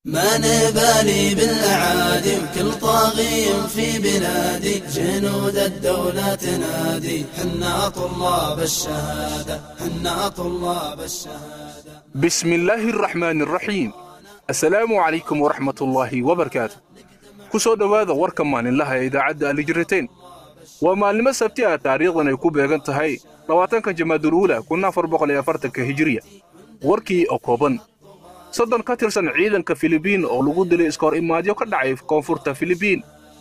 ما نبالي بالأعادي وكل طاغي في بلادي جنود الدولة تنادي حنا طلاب الشهادة حنا طلاب الشهادة بسم الله الرحمن الرحيم assalaamu calaykum waraxmatullaahi wabarakaatu ku soo dhowaada warka maalinlaha ee idaacadda alijirateen waa maalnimo sabti ah taariikhdan ay ku beegan tahay labaatanka jamaaduuluula kun afar boqol iyo afartanka hijiriya warkii oo kooban soddon ka tirsan ciidanka filibiin oo lagu dilay iska hor imaadyo ka dhacay koonfurta filibiin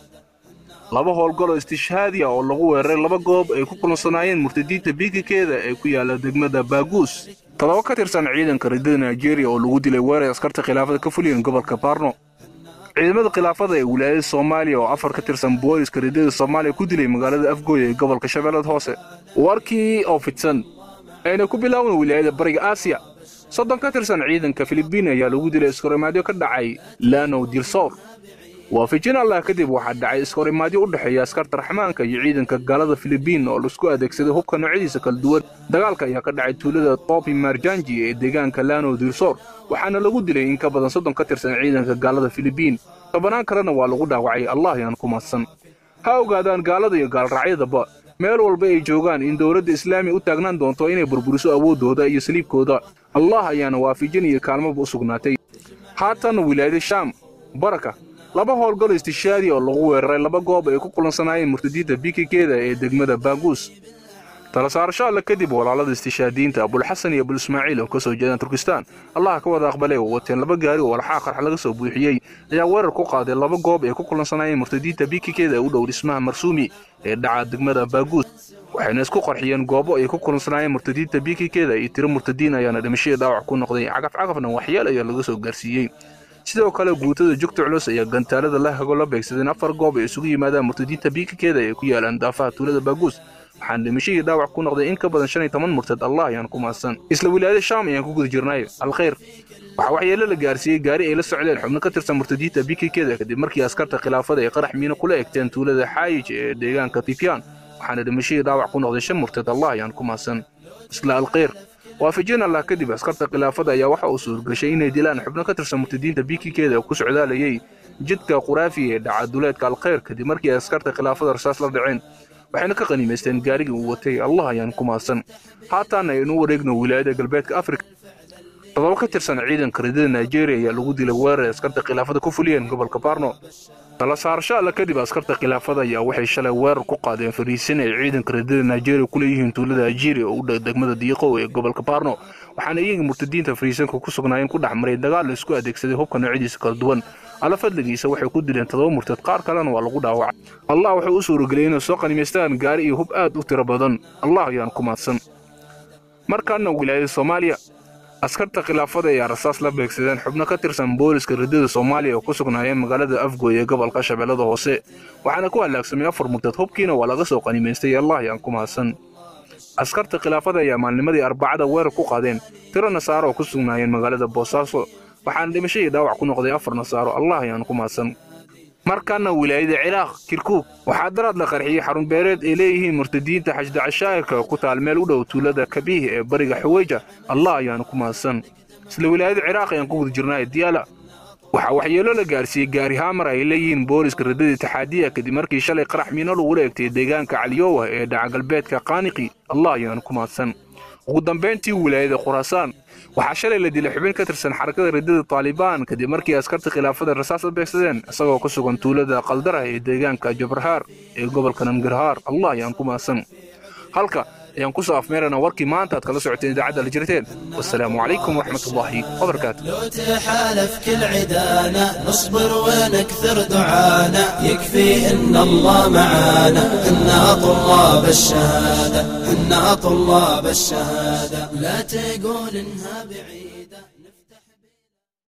laba howlgaloo istishhaadiya oo lagu weeraray laba goob ay ku kulansanaayeen murtadiinta biigikeeda ee ku yaala degmada baaguus toddoba ka tirsan ciidanka ridada nigeria oo lagu dilay weeray askarta khilaafada ka fuliyan gobolka baarno ciidamada khilaafada ee wilaayada soomaaliya oo afar ka tirsan booliska ridada soomaaliya ku dilay magaalada afgooya ee gobolka shabeellada hoose warkii oo fidsan ayna ku bilaawan wilaayada bariga aasiya soddon ka tirsan ciidanka filibiin ayaa lagu dilay iskahorimaadyo ka dhacay lanow dilsoor waafijin allah kadib waxaa dhacay iskahorimaadyo u dhexeeya askarta raxmaanka iyo ciidanka gaalada filibiin oo laisku adeegsaday hubka noocyadiisa kala duwan dagaalka ayaa ka dhacay tuulada topi marjanji ee deegaanka lanow dilsoor waxaana lagu dilay in ka badan soddon ka tirsan ciidanka gaalada filibiin tobanaan kalena waa lagu dhaawacay allah ayaan ku mahadsan ha ogaadaan gaalada iyo gaalraacyadaba meel walba ay joogaan in dowladda islaamiya u taagnaan doonto inay burburiso awooddooda iyo saliibkooda allah ayaana waafijin iyo kaalmaba u sugnaatay haatan wilaayada shaam baraka laba howlgalo istishaadi oo lagu weeraray laba goob ay ku kulansanaayeen murtadiinta bikikeeda ee degmada baaguus tala saarasho alle kadib walaalada istishaadiyiinta abulxasan iyo abul ismaaciil oo ka soo jeedaan turkistaan allah ka wada aqbalay oo wateen laba gaari oo walxaa qarx laga soo buuxiyey ayaa weerar ku qaaday laba goob ay ku kulansanaayeen murtadiinta bikikeeda ee u dhow dhismaha marsuumi ee dhaca degmada baaguus waxayna isku qarxiyeen goobo ay ku kulansanaayeen murtadiinta bikikeeda iyo tiro murtadiin ayaana dhimashadii dhaawac ku noqday cagafcagafna waxyeel ayaa laga soo gaarsiiyey sidoo kale guutada jugta culus ayaa gantaalada la hago la beegsadeen afar goob ay isugu yimaadaan murtadiinta biikikeeda ee ku yaalaan daafaha tuulada baaguus waxaan dhimashadii dhaawac ku noqday in ka badan shan iyo toban murtad allah ayaan ku mahadsan isla wilaayada shaam ayaan ku guda jirnay alkhayr waxaa waxyeelo la gaarsiiyey gaari ay la socdeen xubno ka tirsan murtadiinta bikikeeda kadib markii askarta khilaafada ay qarax miino kula egteen tuulada xaayij ee deegaanka tifyaan waxaana dhimashadii dhaawac ku noqday shan murtad allah ayaan ku mahadsan isla alkhayr waafijin allah kadib askarta khilaafada ayaa waxa uu suurgashay inay dilaan xubno ka tirsan murtadiinta bikikeeda ku socdaalayay jidka quraafi ee dhacaduleedka alkhayr kadib markii ay askarta khilaafada rasaas la dhaceen waxayna ka qaniimaysteen gaarigii uu watay allah ayaan ku mahadsan haataana aynu wareegno wilaayada galbeedka afrika todoba ka tirsan ciidanka ridada nigeria ayaa lagu dilay weerar askarta khilaafada ku fuliyeen gobolka baarno tala saarasho alle kadib askarta khilaafada ayaa waxay shalay weerar ku qaadeen fariisin ay ciidanka ridada nigeria ku leeyihiin tuulada ajiri oo u dhow degmada diiqow ee gobolka baarno waxaana iyaga murtadiinta fariisanka ku sugnaayeen ku dhex maray dagaal la isku adeegsaday hubka noocyadiisa kala duwan alla fadligiisa waxay ku dileen todoba murtad qaar kalena waa lagu dhaawacay allah wuxuu u suurageliyey inay soo qanimaystaan gaari iyo hub aad u tiro badan allah ayaan ku mahadsan markaana wilaayada soomaaliya askarta khilaafada ayaa rasaas la beegsadeen xubno ka tirsan booliska ridada soomaaliya oo ku sugnaayeen magaalada afgooy ee gobolka shabeellada hoose waxaana ku halaagsamay afar murtad hubkiina waa laga soo qanimaystay allah ayaan ku mahadsan askarta khilaafada ayaa maalnimadii arbacada weerar ku qaadeen tiro nasaaro oo ku sugnaayeen magaalada boosaaso waxaana dhimashadii dhaawac ku noqday afar nasaaro allah ayaan ku mahadsan markaana wilaayada ciraaq kirkuug waxaa daraad la qarxiyey xarun beereed ay leeyihiin murtadiinta xajda cashaa'irka ku taal meel u dhow tuulada kabiih ee bariga xuweyja allah ayaanu ku mahadsan isla wilaayada ciraaq ayaan ku guda jirnay diyaala waxaa waxyeelo la gaarsiiyey gaari haamar ay leeyihiin booliska ridada taxaadiya kadib markii shalay qarax miino lagula egtay deegaanka caliyowa ee dhaca galbeedka qaaniqi allah ayaanu ku mahadsan ugu dambayntii wilaayada khuraasaan waxaa shalay la dilay xubin ka tirsan xarakada ridada taalibaan kadib markii askarta khilaafada rasaas la beegsadeen isagoo ku sugan tuulada qaldara ee deegaanka jabarhaar ee gobolka namgarhaar allah ayaan ku mahadsan halka ayaan ku soo afmeerana warkii maanta aad kala socoteen idaacadda la jirteen wasalaamu calaykum waraxmatullaahi wabarakaatu لو تحالف كل عدانا نصبر ونكثر دعانا يكفي ان الله معانا انا طلاب الشهاده انا طلاب الشهاده لا تقول انها بعيد